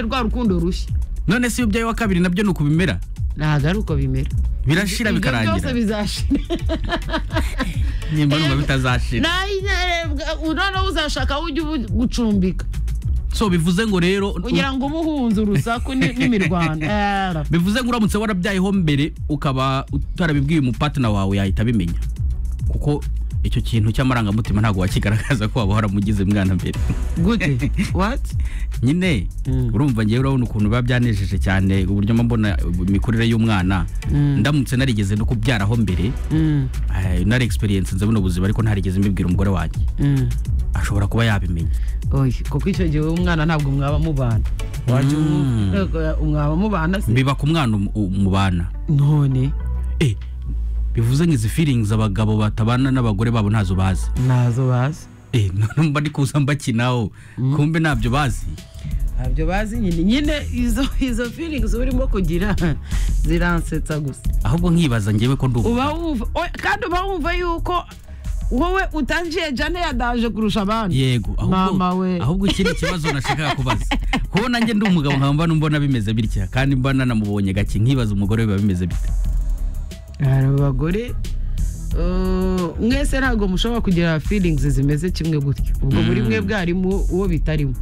rwa rukundo rushya none se iyo ubyaye wa kabiri nabyo ni uku bimera ntabwo ari uko bimera birashira Ibyo byose bikarangira bizashira nyimba numva bitazashira noneho uzashaka aho ujya ubu- gucumbika so bivuze ngo rero kugira ngo ube uhunze urusaku ni- n'imirwano Ara. bivuze ngo uramutse warabyayeho mbere ukaba utarabibwiye umupatana wawe yahita abimenya kuko icyo kintu cy'amarangamutima ntabwo wakigaragaza ko waba waramugize mwana mbere gute wati nyine Mm. urumva ngewe urabona ukuntu biba byanejeje cyane uburyo mba mbona imikurire y'umwana Mm. ndamutse narigeze no kubyaraho mbere Mm, eh, nari experience nze buno buzima ariko ntarigeze mbibwira umugore wanjye mm. ashobora kuba yabimenya oya kuko icyo gihe wowe umwana ntabwo mwaba mubana Waje Mm. umu- eh, mwaba mubana se biba ku mwana um- umubana none Eh, bivuze ngo izi feelings abagabo batabana n'abagore babo ntazo bazi ntazo bazi Eh, none mba ndi kuza mbakinaho kumbe ntabyo bazi ntabyo bazi nyine nyine izo izo feelings urimo kugira ziransetsa gusa ahubwo nkibaza ngewe ko ndubu uba wumva oya, kandi uba wumva yuko wowe utangiye jane yadaje kurusha abandi yego ahubwo- Mama we. ahubwo ikindi kibazo nashakaga kubaza kuko nanjye ndi umugabo nkaba mbona mbona bimeze bitya kandi mba nanamubonye gake nkibaza umugore we biba bimeze bite hari abagore eh, mwese ntabwo mushobora kugira feelings zimeze kimwe gutya ubwo buri mwe bwarimo uwo bitarimo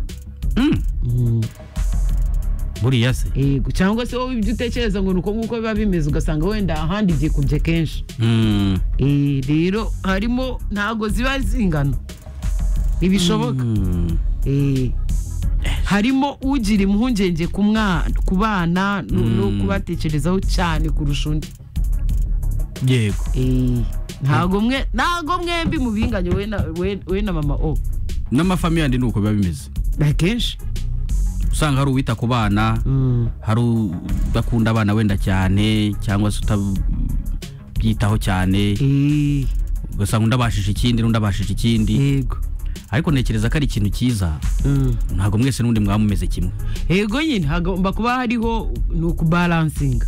Mm, Mm. buriya se yego cyangwa se wowe ibyo utekereza ngo ni uko nguko biba bimeze ugasanga wenda ahandi byikubye kenshi Mm, Eh, rero harimo ntabwo ziba zingana ntibishoboka mm. Eh, harimo ugira impungenge ku mwana ku bana no no Mm. kubatekerezaho cyane kurusha undi yego Eh, ntabwo mwe ntabwo mwembi mubinganye we na- we- we na mama o n'amafamiye yandi ni uko biba bimeze akenshi usanga hari uwita ku bana Mm. hari udakunda abana wenda cyane cyangwa se utabyitaho cyane Eh, ugasanga undi abashije ikindi n'undi abashije ikindi yego ariko ntekereza ko ari ikintu cyiza Mm. ntabwo mwese n'undi mwaba mumeze kimwe yego nyine hagomba kuba hariho ni ukubaransinga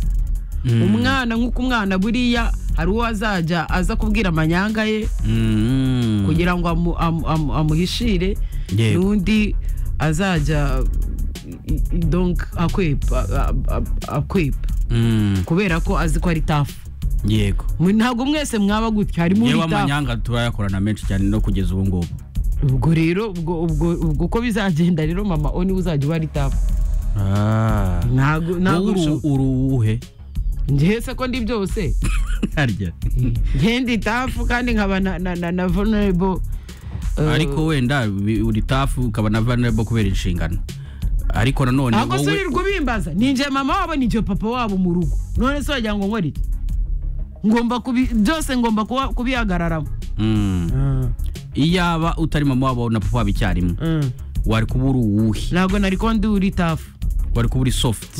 Mm. umwana nk'uko umwana buriya hari uwo azajya aza kubwira amanyanga ye Mm. kugira ngo amu- amu- amu- amuhishire Yego. n'undi azajya i- i- donc akwepa a- a- akwepa Mm. kubera ko azi ko ari tafu yego Mwe ntabwo mwese mwaba gutya harimo yewe uri tafu amanyanga turayakorana menshi cyane no kugeza ubu ngubu ubwo rero ubwo ubwo ubwo uko bizagenda rero mama o niwe uzajya uba ari tafu ntabwo ntabwo bishoboka. uruwuhe njye se ko ndi byose harya njye ndi tafu kandi nkaba na na na, na vulnerable Eh, ariko wenda bi- uri tafu ukaba na vulnerable kubera inshingano ariko nanone ntabwo se wowe wirirwa ubimbaza ni njye mama wabo ni njye papa wabo mu rugo none se wagira ngo nkore iki ngomba kubi byose ngomba kuba- kubihagararamo Mm. iyaba utari mama wabo na papa wabo icyarimwe wari kuba uri uwuhe ntabwo nari ko ndi uri tafu wari kuba uri soft